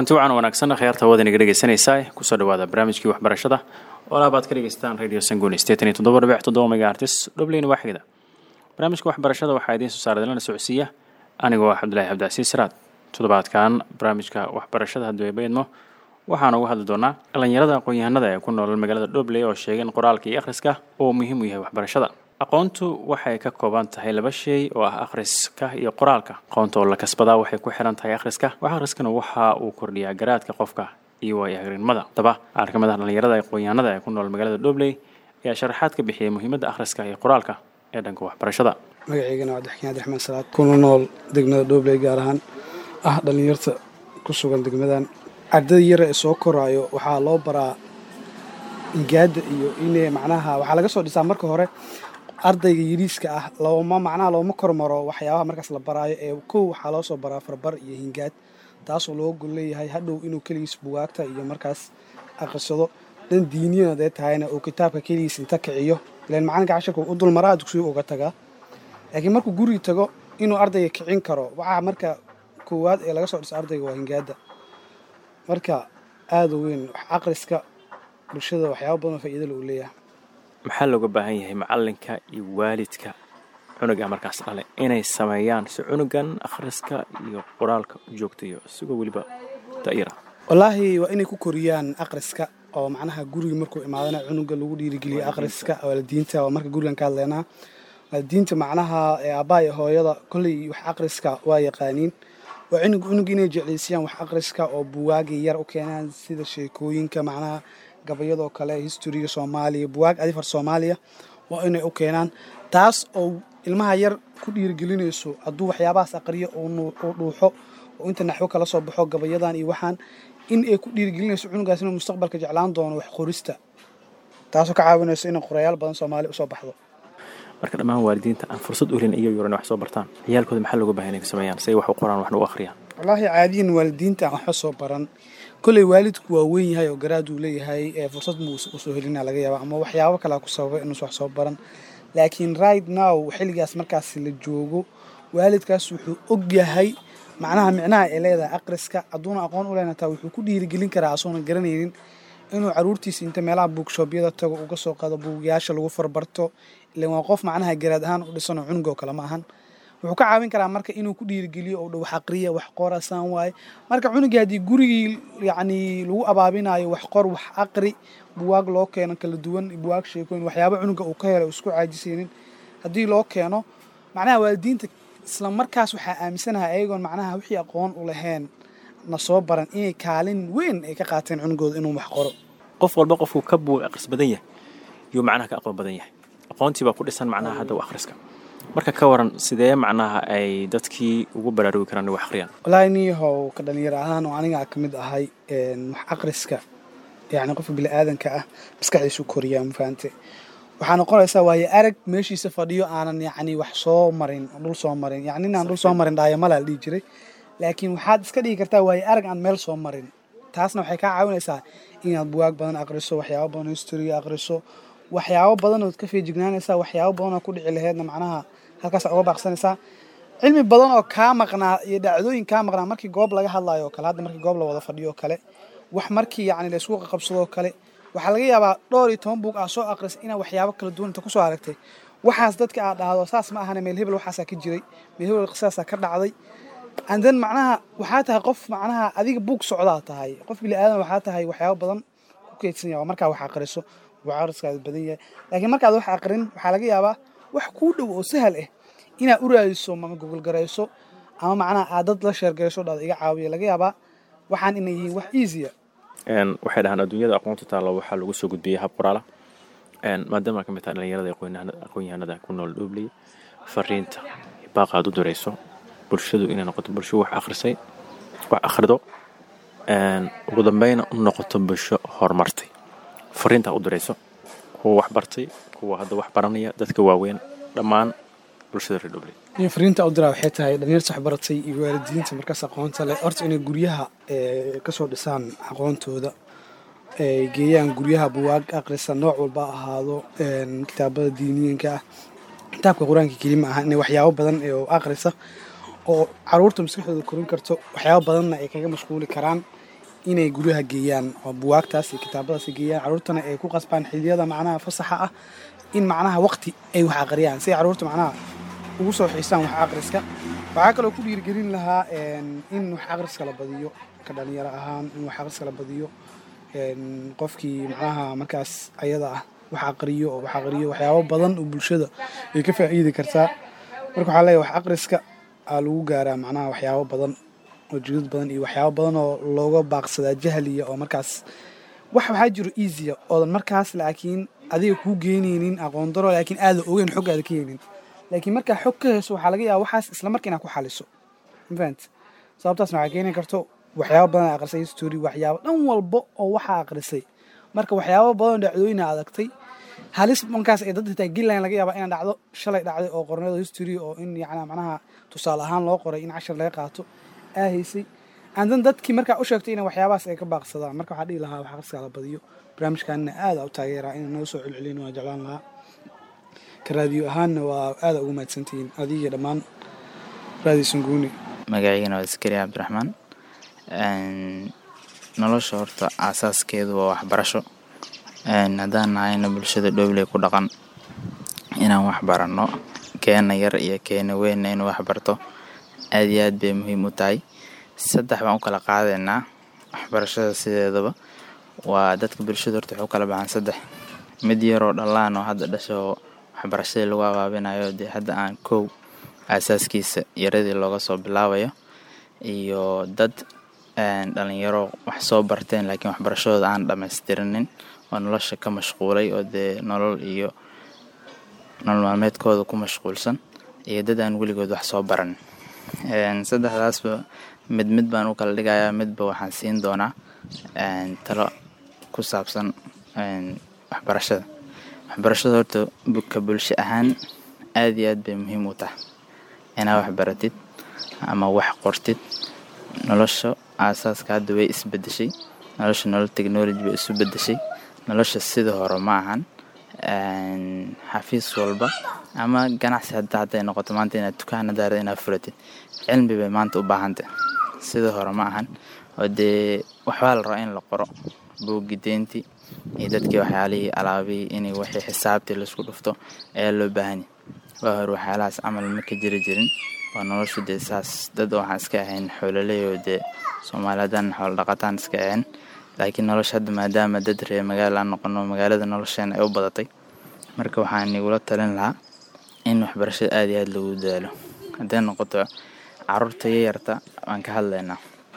kulanti wacan wanaagsan khiyaarta hawada inaga dhegeysanaysaa kusoo dhawaada barnaamijkii waxbarashada oo laabaad ka dhegeystaan radio sangooni sideetan iyo toddoba dhibic toddoba megaartis dhobleyna waaxigda barnaamijka waxbarashada waxaa idiin soo saara dalana socodsiiya anigoo ah cabdulaahi cabdicasiis siraad toddobaadkan barnaamijka waxbarashada haddii ay baydmo waxaan uga hadli doonaa dhallinyarada aqoon-yahanada ee ku nool magaalada dhobley oo sheegay in qoraalka iyo akhriska uu muhiim u yahay waxbarashada aqoontu waxay ka kooban tahay laba shay oo ah akhriska iyo qoraalka aqoonta oo la kasbadaa waxay ku xiran tahay akhriska wax akhriskana waxa uu kordhiyaa garaadka qofka iyo waayo-aragnimada haddaba qaar ka mid ah dhallinyarada aqoon-yahanada ee ku nool magaalada dhobley ayaa sharaxaad ka bixiyay muhiimadda akhriska iyo qoraalka ee dhanka waxbarashada magaceygana waa daxkiin abdiraxmaan salaad kuna nool degmada dhobley gaar ahaan ah dhallinyarta ku sugan degmadan ardada yara ee soo koraayo waxaa loo baraa ingaada iyo in macnaha waxaa laga soo dhisaa marka hore ardayga yariiska ah looma macnaha looma kormaro waxyaabaha markaas la baraayo ee kow waxaa loo soo baraa farbar iyo hingaad taasoo looga gol leeyahay hadhow inuu keligiis bugaagta iyo markaas aqrisado dhan diiniyana dee tahayna uu kitaabka keligiis inta kiciyo ilan macalinka cashirka u dulmaraa dugsiga uga tagaa laakiin markuu guriga tago inuu ardayga kicin karo waxaa marka koowaad ee laga soo dhisa ardayga waa hingaada marka aada u weyn wax aqriska bulshada waxyaaba badan oo faa'iidala uu leeyahay maxaa looga baahan yahay macalinka iyo waalidka cunuga markaas dhale inay sameeyaan si cunugan akhriska iyo qoraalka u joogtayo isigoo weliba da'yara wallaahi waa inay ku koriyaan aqriska oo macnaha guriga markuu imaadana cunuga lagu dhiirigeliyo aqriska waalidiinta waa marka gurigan ka hadleynaa waalidiinta macnaha aabbaha iyo hooyada kolley wax aqriska waa yaqaaniin waa cunug cunuga inay jeclaysiyaan wax aqriska oo buwaagii yar u keenaan sida sheekooyinka macnaha gabayadoo kale historiga soomaaliya buwaag adifar soomaaliya waa inay u keenaan taas oo ilmaha yar ku dhiirigelinayso hadduu waxyaabahaas aqriyo uu dhuuxo oo inta naxwo kala soo baxo gabayadan iyo waxaan in ay ku dhiirigelinayso cunugaas inuu mustaqbalka jeclaan doono wax qorista taasoo ka caawinayso inay qorayaal badan soomaaliya usoo baxdo marka dhammaan waalidiinta aan fursad u helin iyo yuran wax soo bartaan ciyaalkooda maxaa looga bahan inay sameeyaan si ay wax u qoraan waxna u akhriyaan wallaahi caadiyan waalidiinta aan waxba soo baran kolley waalidku waa weyn yahay oo garaad uu leeyahay ee fursad muu usoo helina laga yaaba ama waxyaabo kalea ku sababay inuusa wax soo baran laakiin right now xilligaas markaas la joogo waalidkaas wuxuu og yahay macnaha micnaha ay leedahay aqriska hadduuna aqoon u lehna taa wuxuu ku dhiirigelin karaa asoona garanaynin inuu caruurtiisa inta meelaha buugshoobyada tago uga soo qaado buugyaasha lagu farbarto ilan waa qof macnaha garaad ahaan u dhisanoo cunugoo kale ma ahan wuxuu ka caawin karaa marka inuu ku dhiirigeliyo oo dha wax aqriya wax qorasaan waaye marka cunugii haddii gurigii yacni lagu abaabinayo wax qor wax aqri buwaag loo keeno kala duwan buwaag sheekooyin waxyaaba cunuga uu ka helay isku caajisaynin haddii loo keeno macnaha waalidiinta isla markaas waxaa aaminsanahay ayagoon macnaha wixii aqoon u lahayn na soo baran inay kaalin weyn ay ka qaateen cunugooda inuu wax qoro qof walba qofkuu ka buug aqris badan yahay yuu macnaha ka aqoon badan yahay aqoontii baa ku dhisan macnaha hadda u akhriska marka ka waran sidee macnaha ay dadkii ugu baraarugi karaan inay wax akhriyaan wallaahi niyahow ka dhalinyaro ahaan oo anigaa ka mid ahay wax akhriska yacni qofka bili-aadanka ah maskaxdiisu koriyaa mafahante waxaa noqonaysaa waayo arag meeshiisa fadhiyo aanan yacni wax soo marin dhul soo marin yacni inaan dhul soo marin dhaayamala la dhihi jiray laakiin waxaad iska dhigi kartaa waayo arag aan meel soo marin taasna waxay kaa caawinaysaa inaad buwaag badan aqriso waxyaabo badan historiga aqriso waxyaabo badan ood ka feejignaanaysaa waxyaabo badan oo ku dhici laheydna macnaha halkaasa uga baaqsanaysaa cilmi badan oo kaa maqnaa iyo dhacdooyin kaa maqnaa markii goob laga hadlayo o kale hadda markii goob la wada fadhiyo o kale wax markii yacni la isku qabsadoo kale waxaa laga yaabaa dhowr iyo toban buug aa soo aqris inaa waxyaabo kala duwan inta kusoo aragtay waxaas dadka aad dhahdo saas ma ahane meel hebel waxaasaa ka jiray meel hebel qisaasaa ka dhacday andan macnaha waxaa tahay qof macnaha adiga buug socdaa tahay qof bili aadan waxaa tahay waxyaabo badan ku keydsan yaha markaa wax aqriso wax aqriskaada badan yahay laakiin markaad wax aqrin waxaa laga yaabaa wax kuu dhow oo sahal ah inaad u raadiso ama gogolgarayso ama macnaha aad dad la sheergarayso dhada iga caawiya laga yaabaa waxaan inay yihiin wax easya waxay dhahaan adduunyada aqoonta taalla waxaa lagu soo gudbiyey hab qoraala maadaama ka mid taha dhalinyarada aqoon-yahanada ku nool dhobley fariinta baaqa aad u dirayso bulshadu inay noqoto bulsho wax akhrisay wax akhrido ugu dambeyna u noqoto bulsho horumartay fariinta u dirayso kuwa wax bartay kuwa hadda wax baranaya dadka waaweyn dhammaan bulshada reer dhobley fariinta u diraa waxay tahay dhalinyarta wax baratay iyo waalidiinta markaas aqoonta leh horta inay guryaha kasoo dhisaan aqoontooda geeyaan guryaha buwaag aqrisa nooc walba ahaado kitaabada diiniyanka ah kitaabka qur-aanka kelima ah inay waxyaabo badan oo aqrisa oo caruurta maskaxdooda korin karto waxyaabo badanna ay kaga mashquuli karaan inay guryaha geeyaan oo buwaagtaas iyo kitaabadaas ay geeyaan carruurtana ay ku qasbaan xiliyada macnaha fasaxa ah in macnaha waqti ay wax aqriyaan si ay carruurta macnaha ugu soo xiisaan wax aqriska waxaa kaloo ku dhiirigelin lahaa in wax aqriska la badiyo ka dhalinyaro ahaan in wax aqriska la badiyo qofkii macnaha markaas ayada ah wax aqriyo oo wax aqriyo waxyaabo badan oo bulshada ay ka faa'iidi kartaa marka waxaa leeyahay wax aqriska aa lagu gaaraa macnaha waxyaabo badan oo jidad badan iyo waxyaabo badan oo looga baaqsadaa jahliya oo markaas wax waxaa jiro easya oodan markaas laakiin adiga kuu geynaynin aqoon daro laakiin aada ogeyn xog aada ka heynin laakiin markaa xog ka heyso waxaa laga yaaba waxaas isla marka inaad ku xaliso mafahant sababtaasna waxaa keeni karto waxyaabo badan aad aqrisay history waxyaabo dhan walba oo waxaa aqrisay marka waxyaabo badan dhacdooyina adagtay halis markaas ay dad xitaa gillan laga yaaba inaan dhacdo shalay dhacday oo qornada history oo in yacnaa macnaha tusaale ahaan loo qoray in cashar laga qaato aa haysay aandan dadkii markaa u sheegtay ina waxyaabahaas ay ka baaqsadaan marka waxaa dhihi lahaa wax aqriskaa la badiyo barnaamijkaanna aada u taageeraa inay noo soo celcelin waa jeclaan lahaa ka raadiyo ahaanna waa aada ugu mahadsantihiin adiga dhammaan raadiyo sanguuni magaciigana waa askari cabdiraxmaan nolosha horta aasaaskeedu waa waxbarasho haddaan nahayna bulshada dhowley ku dhaqan inaan wax baranno keena yar iyo keena weynna inuu wax barto aad iyo aad bay muhiim u tahay saddex baan u kala qaadaynaa waxbarashada sideedaba waa dadka bulshada horta waxay u kala baxaan saddex mid yaroo dhallaan oo hadda dhasho waxbarashadii lagu abaabinayo dee hadda aan kow aasaaskiisa yaradii looga soo bilaabayo iyo dad dhalinyaro wax soo barteen laakiin waxbarashadooda aan dhammaystirinin oo nolosha ka mashquulay oo dee nolol iyo nolol maalmeedkooda ku mashquulsan iyo dad aan weligood wax soo baran saddexdaasba mid mid baan u kala dhigayaa midba waxaan siin doonaa talo ku saabsan waxbarashada waxbarashada horta ka bulsho ahaan aad iyo aad bay muhiim u tahay inaa wax baratid ama wax qortid nolosha aasaaska hadda way isbedeshay nolosha nolol technology bay isu bedeshay nolosha sida hore ma ahan xafiis walba ama ganacsi hadda hadday noqoto maanta inaad dukaan hadaarad inaad furatid cilmi bay maanta u baahantay sida hore ma ahan oo dee waxbaa la rabaa in la qoro buuggi deyntii iyo dadkii waxyaalihii alaabihii inay waxii xisaabtii laisku dhufto ayaa loo baahanya waa hore waxyaalahaas camal ma ka jiri jirin waa noloshu dee saas dad waxaan iska ahayn xoololey oo dee soomaaliyadan xoolo dhaqataan iska ahayn laakiin nolosha hadda maadaama dad reer magaala aan noqono magaalada nolosheena ay u badatay marka waxaan igula talin lahaa in waxbarashada aada iyo aada lagu dadaalo hadday noqoto caruurta yayarta waan ka hadlaynaa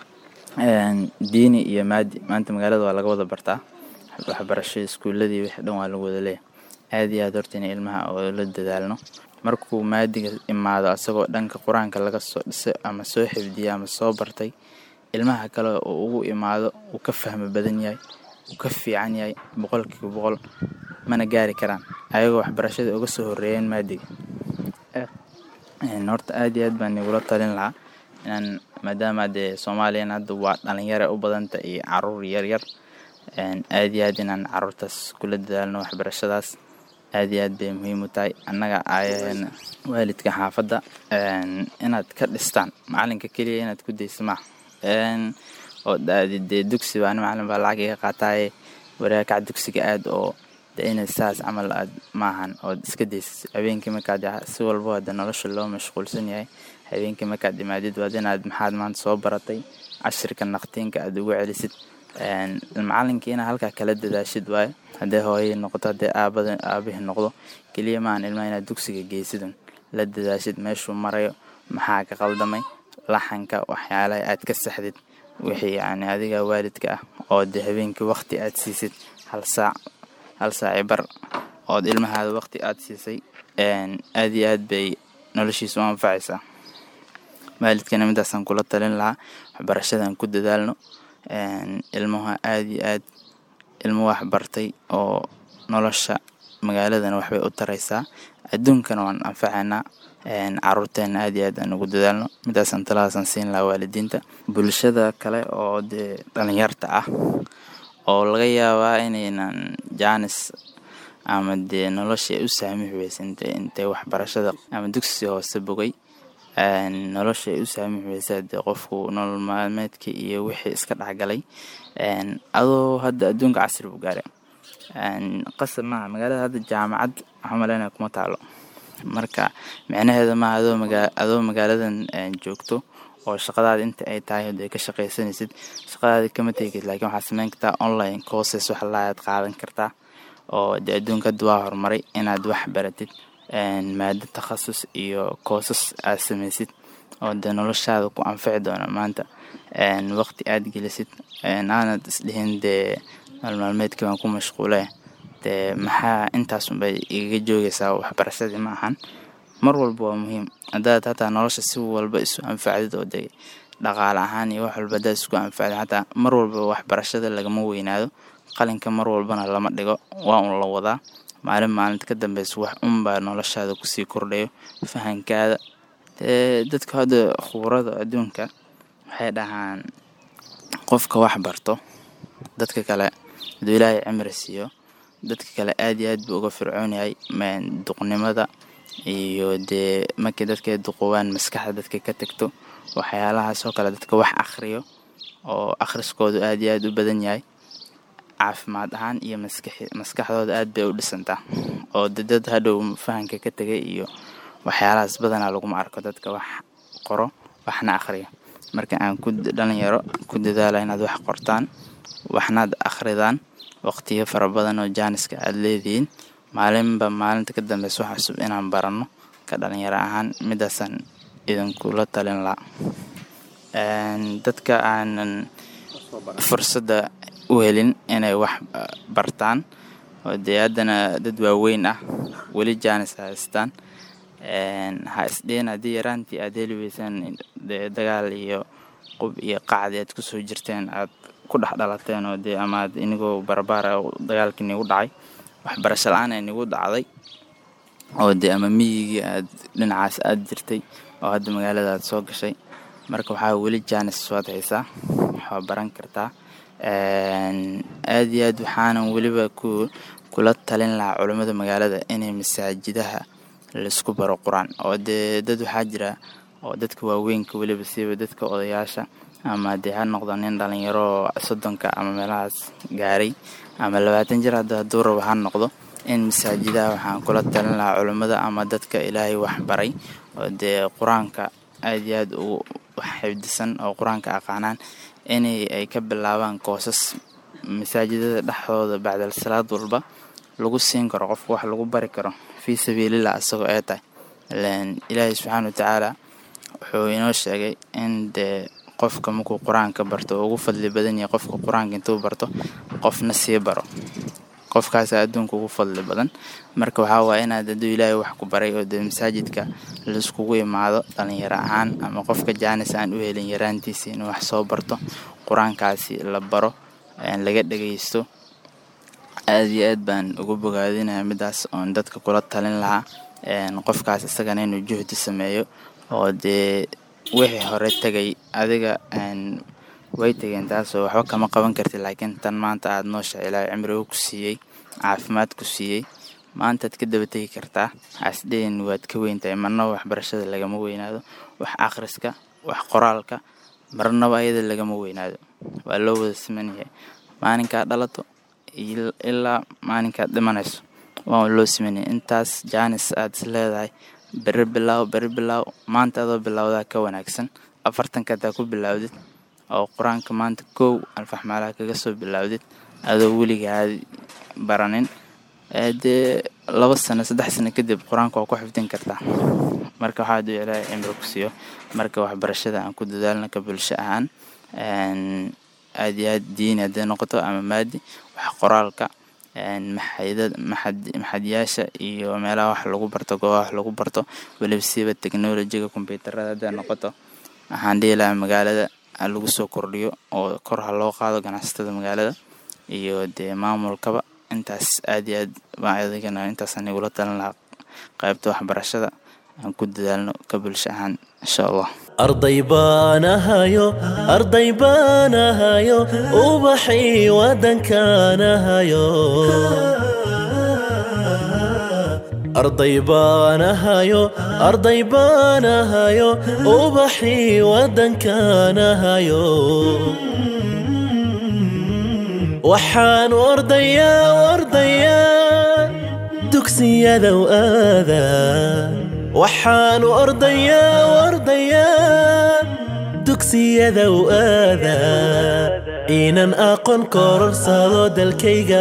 diini iyo maadi maanta magaalada waa laga wada bartaa waxbarasho iskuuladii wixii dhan waa lagu wada leeyahay aada iyo aad horta in ilmaha oo la dadaalno markuu maadiga imaado asagoo dhanka qur-aanka laga soo dhisay ama soo xifdiyay ama soo bartay ilmaha kale oo ugu imaado uu ka fahmo badan yahay uu ka fiican yahay boqolkiiba boqol mana gaari karaan ayagoo waxbarashada uga soo horeeyeen maadiga horta aada iyo aad baan igula talin lahaa inaan maadaama dee soomaaliyan hadda waa dhalinyara u badanta iyo caruur yaryar aada iyo aad inaan caruurtaas kula dadaalno waxbarashadaas aada iyo aad bay muhiim u tahay annaga ayaheena waalidka xaafadda inaad ka dhistaan macalinka keliya inaad ku daysa maaha oo dee dugsi baa macalin baa lacag iga qaataaye waraakac dugsiga aad oo de inay saas camal aad maahan ood iska daysid habeenkii markaad si walbo hadda nolosha loo mashquulsan yahay habeenkii markaad imaadid waad inaad maxaad maanta soo baratay cashirka naqtiinka aad ugu celisid macalinkii inaad halkaa kala dadaashid waayo haddee hooyay noqoto haddee aabada aabihii noqdo keliya maahan ilmaha inaad dugsiga geysidun la dadaashid meeshuu marayo maxaa ka qaldamay laxanka waxyaalaha aad ka saxdid wixii yani adiga waalidka ah oo dee habeenkii waqti aad siisid hal saac hal saaci bar ood ilmahaada waqti aad siisay aada iyo aad bay noloshiisa u anfacaysaa waalidkana midaasaan kula talin lahaa waxbarashadan ku dadaalno ilmaha aada iyo aad ilmo wax bartay oo nolosha magaaladana waxbay u taraysaa adduunkana waan anfacaynaa caruurteena aada iyo aad aan ugu dadaalno midaasaan taladaasaan siin lahaa waalidiinta bulshada kale oo dee dhalinyarta ah oo laga yaabaa inaynan jaanis ama dee nolosha ay u saamix weysa intay intay waxbarashada ama dugsi hoose bogay nolosha ay u saamix weysaa dee qofku nolol maalmeedka iyo wixii iska dhexgalay adoo hadda adduunka casri buu gaaray qasab maaha magaalada hadda jaamacad waxaa maleynaya kuma taalo marka micnaheeda maaha adoo maga adoo magaaladan joogto oo shaqadaada inta ay tahay hadee ka shaqaysanaysid shaqadaada kama tegid laakiin waxaad sameyn kartaa online courses wax laaad qaadan kartaa oo dee adduunka hadda waa horumaray inaad wax baratid maado takhasus iyo koosas aad samaysid oo dee noloshaada ku anfici doona maanta waqti aad gelisid aanad isdhihin dee maalmaalmeedkii baan ku mashquule dee maxaa intaasunbay igaga joogaysaa waxbarashadii ma ahan mar walba waa muhiim haddaad hataa nolosha si walba isu anfacdid oo dee dhaqaale ahaan iyo wax walba haddaad isku anfacdid xataa mar walba waxbarashada lagama weynaado qalinka mar walbana lama dhigo waa un la wadaa maalin maalinta ka dambeysa wax unbaa noloshaada kusii kordhayo fahankaada dee dadka hadda khuburada adduunka waxay dhahaan qofka wax barto dadka kale haduu ilaahay cimri siiyo dadka kale aad iyo aad buu uga fircoon yahay duqnimada iyo dee markii dadka duqowaan maskaxda dadka ka tegto waxyaalahaas oo kale dadka wax akhriyo oo akhriskoodu aad iyo aad u badan yahay caafimaad ahaan iyo maskaxdooda aad bay u dhisantaa oo de dad hadhow fahanka ka tegay iyo waxyaalahaas badanaa laguma arko dadka wax qoro waxna akhriyo marka aan ku dhalinyaro ku dadaala inaad wax qortaan waxnaad akhridaan waqtiyo fara badan oo jaaniska aad leedihiin maalinba maalinta ka dambeysa wax cusub inaan baranno ka dhalinyaro ahaan midaasaan idinkula talin laa dadka aanan fursadda u helin inay wax bartaan oo dee haddana dad waaweyn ah weli jaanis haystaan ha isdhihin haddii yaraantii aad heli weysaan dee dagaal iyo qub iyo qacdi aad kusoo jirteen aad ku dhex dhalateen oo dee amaad inigoo barbaara dagaalkii nigu dhacay waxbarasho la-aan ay nigu dhacday oo dee ama miyigii aad dhinacaas aad jirtay oo hadda magaalada aad soo gashay marka waxaa weli jaanis waad haysaa waxaa baran kartaa aad iyo aad waxaanan weliba ku kula talin lahaa culammada magaalada inay masaajidaha laisku baro qur-aan oo dee dad waxaa jira oo dadka waaweynka weliba siiba dadka odayaasha ama dee ha noqdo nin dhalinyaro soddonka ama meelahaas gaaray ama labaatan jir hadda hadduu rabo ha noqdo in masaajidaha waxaan kula talin lahaa culammada ama dadka ilaahay wax baray oo dee qur-aanka aad iyo aad u xifdisan oo qur-aanka aqaanaan inay ay ka bilaabaan koosas masaajidada dhexdooda bacdal salaad walba lagu siin karo qofka wax lagu bari karo fii sabiilillah isagoo ee tahay ilaahay subxaana watacaala wuxuu inoo sheegay in dee qofka markuu qur-aanka barto ugu fadli badan yahay qofka qur-aanka intuu barto qofna sii baro qofkaasa adduunka ugu fadli badan marka waxaa waaya inaad hadduu ilaahay wax ku baray oo dee masaajidka laiskugu imaado dhalinyaro ahaan ama qofka jaanis aan u helin yaraantiisa inuu wax soo barto qur-aankaasi la baro laga dhagaysto aad iyo aad baan ugu bogaadinaya midaas oon dadka kula talin lahaa qofkaas isagana inuu juhdi sameeyo oo dee wixii hore tegay adiga way tegeen taasoo waxba kama qaban kartid laakiin tan maanta aada noosha ilaahay cimrigo ku siiyey caafimaad ku siiyey maantaad ka daba tegi kartaa hasdeen waad ka weyntahay marnaba waxbarashada lagama weynaado wax akhriska wax qoraalka marnaba ayada lagama weynaado waa loo wada simanyahay maalinkaad dhalato ilaa maalinkaad dhimanayso waa loo simanyahay intaas jaanis aad is leedahay beri bilaaw beri bilaaw maanta adoo bilowdaa ka wanaagsan afartanka hadaa ku bilaawdid oo qur-aanka maanta kow alfaxmaalaha kaga soo bilaawdid adoo weligaad baranin dee laba sano saddex sano kadib qur-aanka waa ku xifdin kartaa marka waxaa aduu ilaahay cimri ku siiyo marka waxbarashada aan ku dadaalna ka bulsho ahaan aad iyo aad diini hadday noqoto ama maadi wax qoraalka maxadyaasha iyo meelaha wax lagu barto goobaha wax lagu barto weliba siiba technolojiga kombyuutarada hadday noqoto waxaan dhihi lahaa magaalada lagu soo kordhiyo oo kor ha loo qaado ganacsatada magaalada iyo dee maamulkaba intaas aad iyo aad baan adigana intaasaan igula talin lahaa qaybta waxbarashada aan ku dadaalno ka bulsho ahaan insha allah arday baanahayo arday baanahayo ubaxii wadankaanahayo arday baanahayo arday baanahayo ubaxii waddankaanahayo waxaan ordayaa ordayaa dugsiyadow aada waxaan ordayaa ordayaa dugsiyadow aada inan aqoon kororsado dalkayga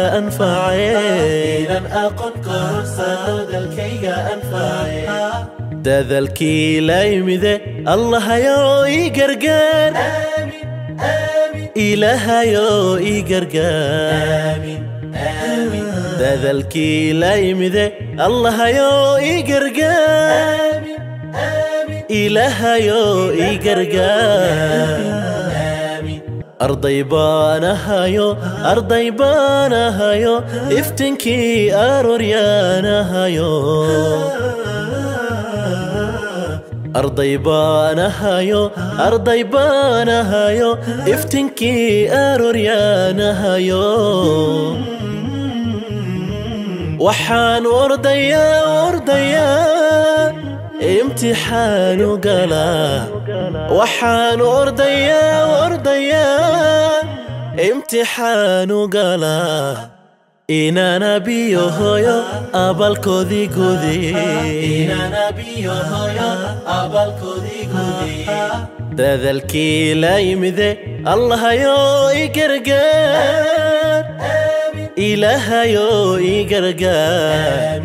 anface dadalkii la yimide allahayo ii gargaar ilaahayo ii gargaar dadalkii la yimide allahayo ii gargaar ilaahayo ii gargaar arday baanahayo arday baanahayo iftinkii arooryaanahayo arday baanahayo arday baanahayo iftinkii arooryaanahayo waxaan ordayaa ordayaa imtixaanu galaa waxaan ordayaa ordayaa imtixaanu galaa inana biyo hoyo abalkoodii dadalkii la yimide allahayo i gargaar ilaahayo i gargaar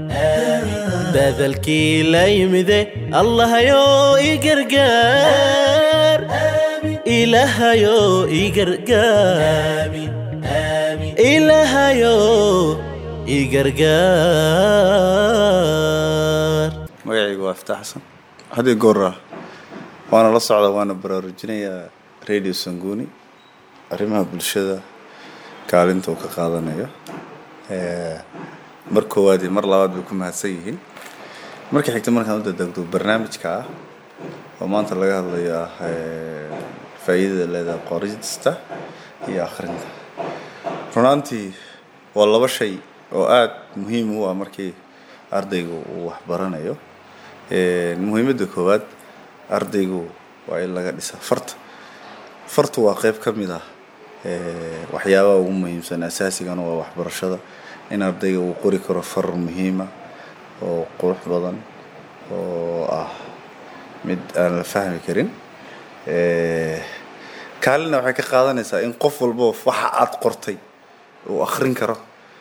dadalkii la yimide allahayo i gargaar ilaahayo i gargaar ilaahayo i gargaar magacaygu waa iftaax xasan haddii goora waana la socda waana baraarujinayaa radio sanguuni arrimaha bulshada kaalinta uu ka qaadanayo mar koowaad iyo mar labaad bay ku mahadsan yihiin marka xigta markaan u dadegdo barnaamijka ah oo maanta laga hadlayo ah faa'iidada leedahay qorista iyo akhrinta runaantii waa laba shay oo aada muhiim u ah markii ardaygu uu waxbaranayo muhiimadda koowaad ardaygu waa in laga dhisaa farta fartu waa qeyb ka mid ah waxyaabaha ugu muhiimsan asaasigana waa waxbarashada in ardayga uu qori karo far muhiima oo qurux badan oo ah mid aan la fahmi karin kaalina waxay ka qaadanaysaa in qof walbo waxa aad qortay uu akrin karo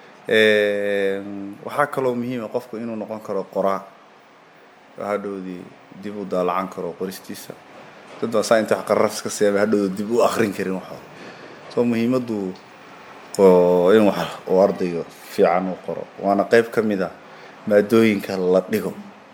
waxaa kaloo muhiima qofku inuu noqon karo qoraa hadhowdii dib u daalacan karo qoristiisa dad baa saa inta wax qararafs ka siyaaba hadhowda dib u akrin karin waxaa soo muhiimaddu in wax uu ardayga fiican u qoro waana qeyb ka mid ah maadooyinka la dhigo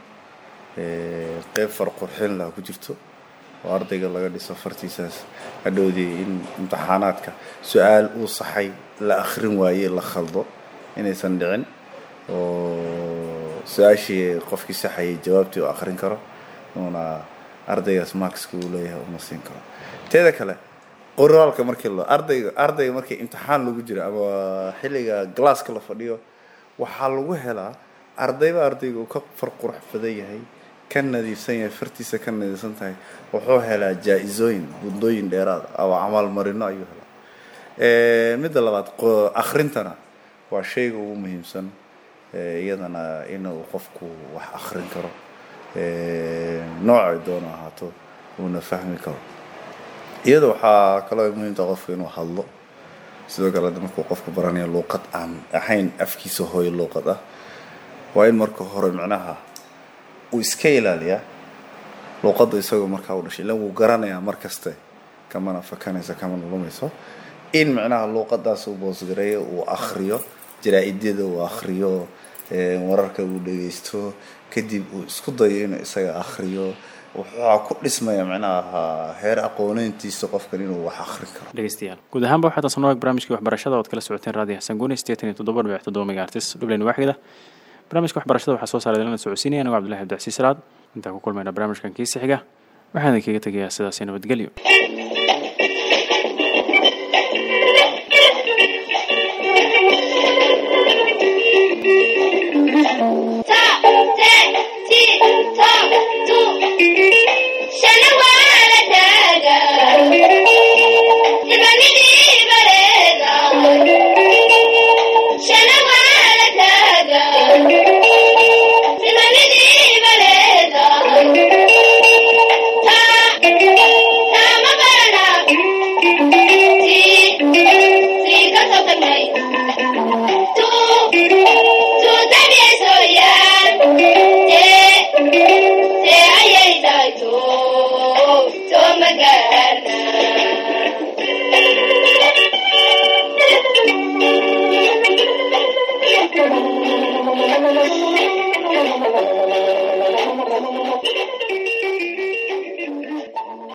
qeyb far qurxin laha ku jirto oo ardayga laga dhiso fartiisaas hadhowdii in imtixaanaadka su-aal uu saxay la akrin waaye la khaldo inaysan dhicin oo su-aashii qofkii saxayay jawaabtii uu akrin karo uuna ardaygaas markska uu leeyahay uma siin karo teeda kale qoraalka markii lo ardayga ardayga markii imtixaan lagu jiro ama xilliga glasska la fadhiyo waxaa lagu helaa ardayba ardayga uu ka far qurux badan yahay ka nadiifsan yahay fartiisa ka nadiifsan tahay wuxuu helaa jaa-isooyin bundooyin dheeraad ama amaalmarino ayuu helaa midda labaad akhrintana waa shayga ugu muhiimsan iyadana inuu qofku wax akrin karo noocay doono ahaato uuna fahmi karo iyada waxaa kaloo muhiimta qofku inuu hadlo sidoo kale markuu qofku baranayo luuqad aan ahayn afkiisa hooyo luuqad ah waa in marka hore micnaha uu iska ilaaliyaa luuqadda isagoo markaa u dhashay ilan wuu garanayaa mar kaste kamana fakanayso kamana lumayso in micnaha luuqadaas uu boosgareeyo uu akriyo jaraa-idyada uu akriyo wararka uu dhegeysto kadib uu isku dayo inuu isaga akriyo wuxuu ku dhismaya micnaha heer aqooneyntiisa qofkan inuu wax akrin karo dhegeystayaal guud ahaanba waxaa taasan waag barnaamijkii waxbarashada ood kala socoteen raadiyo xasan guuni sideetan iyo toddoba dhibic toddoba megaartis dhubleyn waaxida barnaamijka waxbarashada waxaa soo saaray dalana socodsiinaya anigo cabdullahi abdicasiis salaad intaan ku kulmayna barnaamijkan kiisi xiga waxaan idinkaga tegayaa sidaasi nabadgelyo